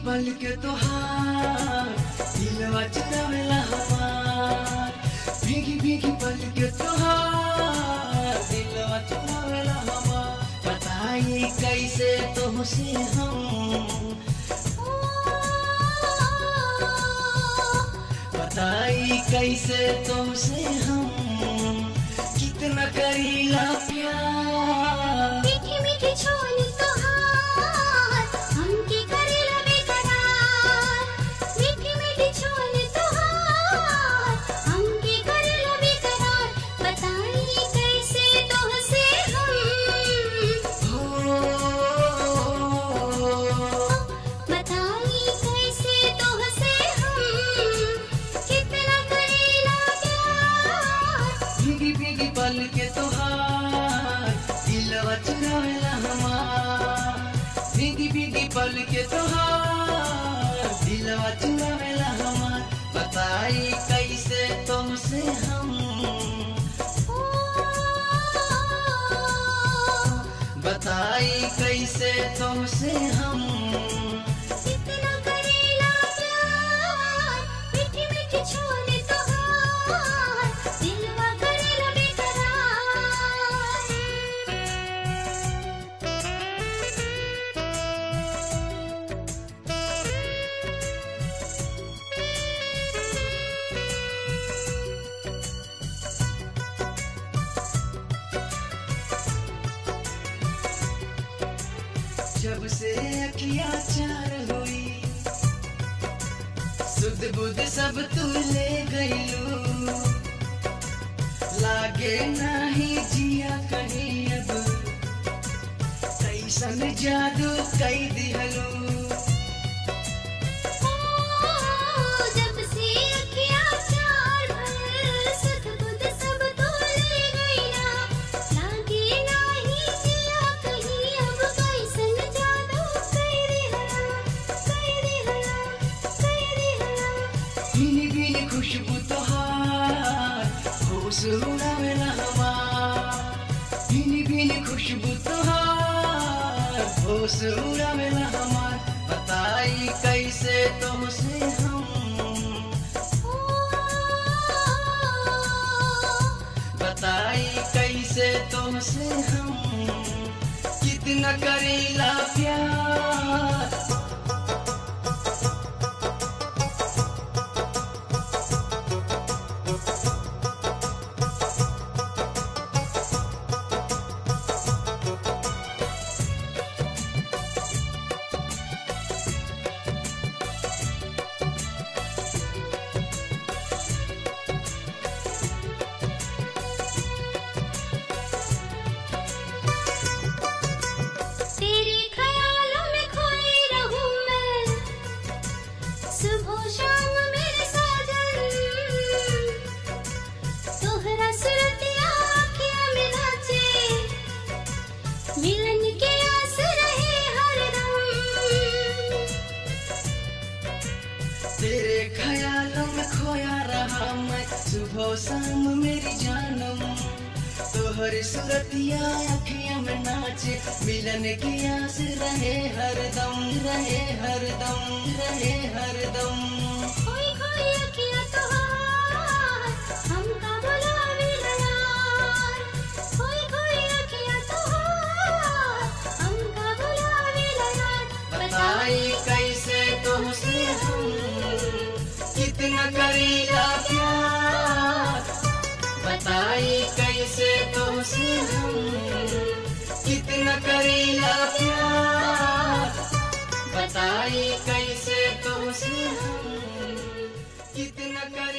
पल के तोहार दिलवा चुरावेला हमार भीगी भीगी पल के तोहार दिलवा चुरावेला हमार बताई कैसे तुमसे हम बताई कैसे तुमसे हम कितना करीला प्यार मीठी मीठी छोली तोहार हमके करेला बेकरार मीठी मीठी छोली तोहार हमके करेला बेकरार बताई कैसे तोहसे हम हो बताई कैसे तोहसे हम कितना करेला प्यार भीगी भीगी पल के तोहार दिलवा चुरावेला हमार भीगी भीगी पल के तोहार दिलवा चुरावेला हमार बताई कैसे तुमसे हम बताई कैसे तुमसे हम कितना करेला प्यार मीठी मीठी छोले तोहार दिलवा करेला जब से अखियाँ चार हुई सुध बुध सब तू ले गईलू लागे नाही जिया कहीं अब कैसन जादू कई दिहलू जब से अखियाँ चार भर सुध बुध सब तो ले गई ना लागे नाही जिया कहीं अब कैसन जादू कर दिहला कर दिहला कर दिहला भीनी भीनी खुशबू तोहार होश उड़ावेला हमार भीनी भीनी खुशबू तोहार होश उड़ावेला हमार बताई कैसे तुमसे हम बताई कैसे तुमसे हम कितना करीला प्यार तेरे ख्यालों में खोई रहूं मैं सुबह शाम मेरे साजन तोहरा सुरतिया आँखियाँ में नाचे मिलन के आस रहे हरदम तेरे ख्यालों में खोया रहा मैं सुबह शाम मेरी जानम तोहर सूरतिया अखियां में नाचे मिलन की आस रहे हरदम रहे हरदम रहे हरदम खोई खोई अखियाँ तोहार हमका बुलावे यार खोई खोई अखियाँ तोहार हमका बुलावे यार बताई कैसे तुमसे हम कितना करीला प्यार बताई कैसे तुमसे हम कितना करीला प्यार बताई कैसे तुमसे हम कितना कर